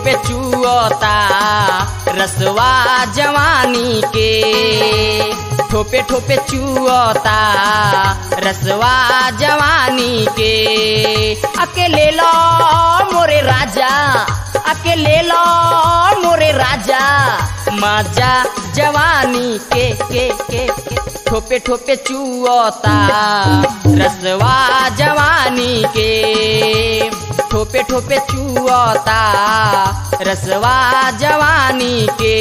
ठोपे चुअता रसवा जवानी के ठोपे ठोपे चुअता रसवा जवानी के अकेले लो मोरे राजा अकेले लो मोरे राजा माजा जवानी के के के के ठोपे ठोपे चुअता रसवा जवानी के ठोपे ठोपे चुअता रसवा जवानी के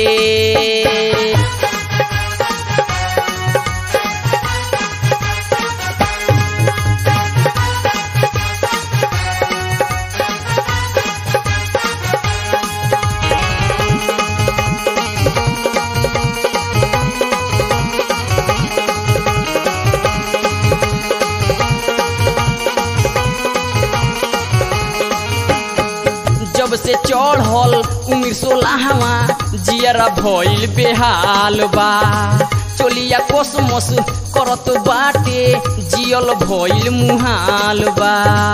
जब से चढ़ल उमिर सोलहवा जियरा भइल बेहाल बा चोलिया कोसमस करत बाटे जियल भइल मुहाल बा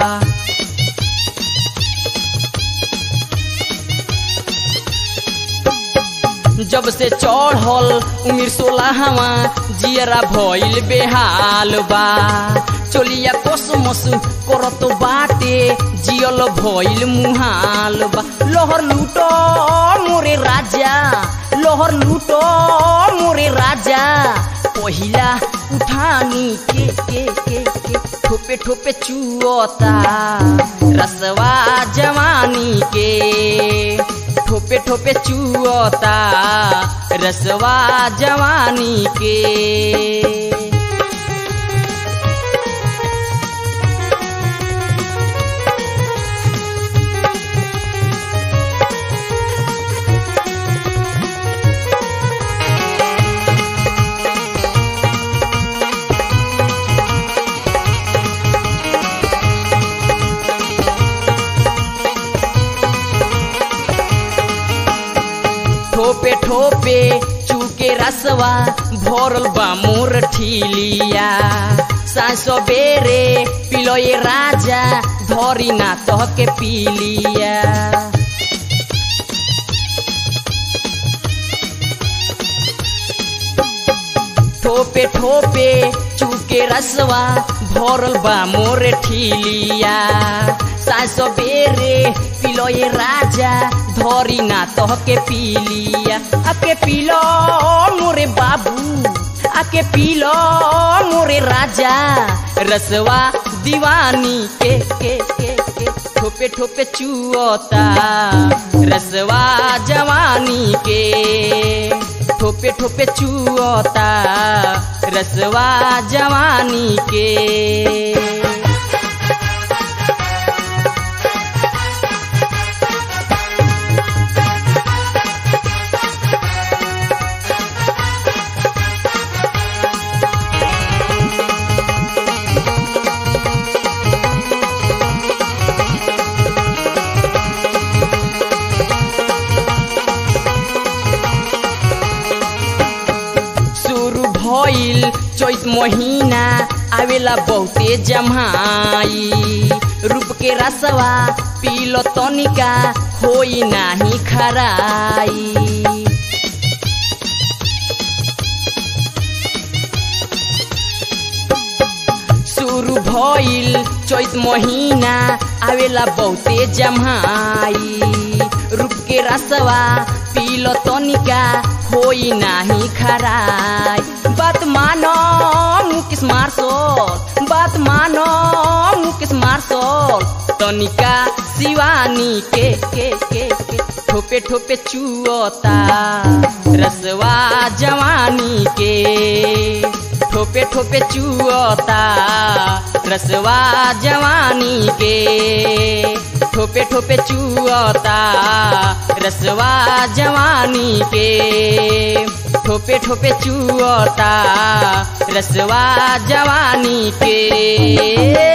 जब से चढ़ल उमिर सोलहवा जियरा भइल बेहाल बा चोलिया कोसमस करत बाटे जियल भइल मुहाल बा लोहर लूटो मोरे राजा लोहर लूटो मोरे राजा पहिला उठानी के के के के ठोपे ठोपे चुअता रसवा जवानी के ठोपे ठोपे चुअता रसवा जवानी के ठोपे ठोपे चूके रसवा भरल बा मोर ठीलिया सासो बेरे पिलो ये राजा धरी ना तह के पीलिया ठोपे ठोपे चूके रसवा भरल बा मोर ठीलिया सासो बेरे पिलो ये राजा धरी ना तह के पीलिया आके पीलो मोरे बाबू आके पीलो मोरे राजा रसवा दीवानी के के के के ठोपे ठोपे चुअता रसवा जवानी के ठोपे ठोपे चुअता रसवा जवानी के शुरू भइल चैत महीना आवेला बहुते जमाई रूप के रसवा पीलो तनिका होई नाही खराई शुरू भइल चैत महीना आवेला बहुते जमाई रूप के रसवा पीलो तनिका होई नाही खराई बात मानो मुकेश मार्शल बात मानो मुकेश मार्शल तनिका शिवानी के के के के ठोपे ठोपे चुअता रसवा जवानी के ठोपे ठोपे चुअता रसवा जवानी के ठोपे ठोपे चुअता रसवा जवानी के ठोपे ठोपे चुअता रसवा जवानी के